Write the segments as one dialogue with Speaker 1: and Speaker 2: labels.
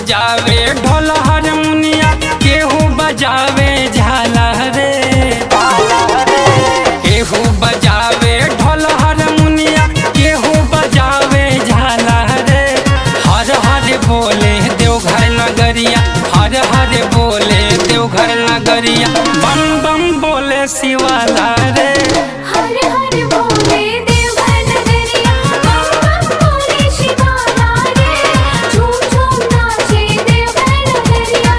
Speaker 1: बजावे ढोल हारमोनिया केहू बजावे झाला रे केहू बजावे ढोल हारमोनिया केहू बजावे झाला रे हर हर बोले देवघर नगरिया हर हर बोले देवघर नगरिया बम बम बोले शिवाला रे
Speaker 2: हर हर बोले देवघर नगरिया बम बम बोले शिवाला रे झूम झूम नाचे देवघर नगरिया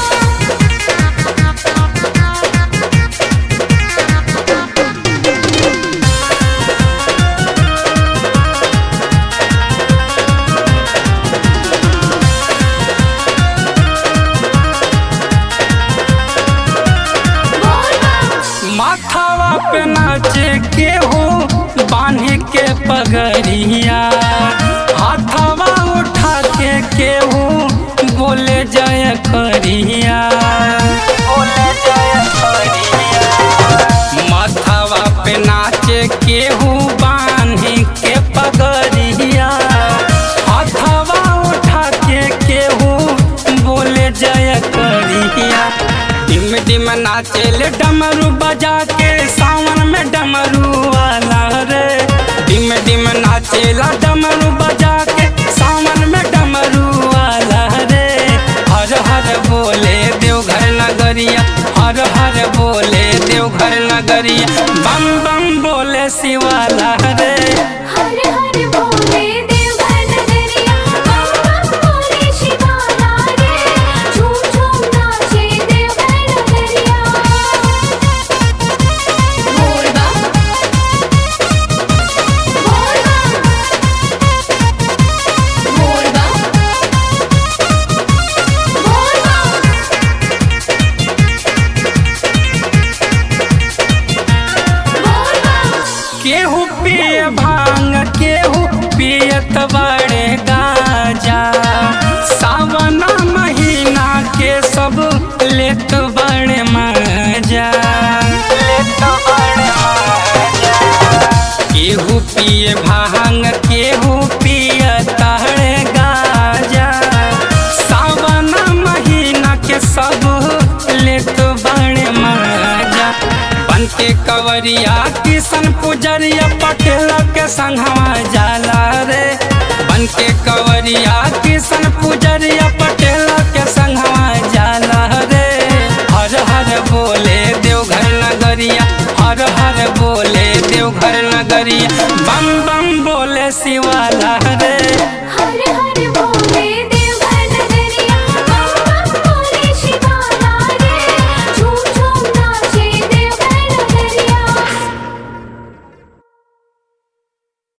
Speaker 2: बोल बम
Speaker 1: माथावा पे नाचे केहू बांध के पगड़िया हाथावा उठा के केहू बोले जय करिया बोले जय करिया माथावा पे नाचे केहू बांध के पगड़िया हाथावा उठा के केहू बोले जय करिया डिम डिम नाचेले डमरू बजा के सावन में डमरू वाला रे डिम डिम नाचेला डमरू बजा के सावन में डमरू वाला रे हर हर बोले देवघर नगरिया हर हर बोले देवघर नगरिया बम बम बोले शिवाला रे
Speaker 2: हर हर बोले देवघर नगरिया बम बम बोले शिवाला रे झूम झूम नाचे देवघर नगरिया बोल बम बोल बम बोल बम बोल बम बोल बम
Speaker 1: केहू पिए भांग केहू पियत बड़े गाजा सावन महीना के सब लेत बड़े मजा लेत बड़े मजा केहू पिए भांग केहू पियत बड़े गाजा सावन महीना के सब लेत बड़े मजा बन के कवरिया किशन पुजरिया पटेल के संघवा जाला रे बन के कवरिया किशन पुजरिया पटेल के संघवा जाला रे हर हर बोले देवघर नगरिया हर हर बोले देवघर नगरिया बम बम बोले शिवाला रे
Speaker 2: हर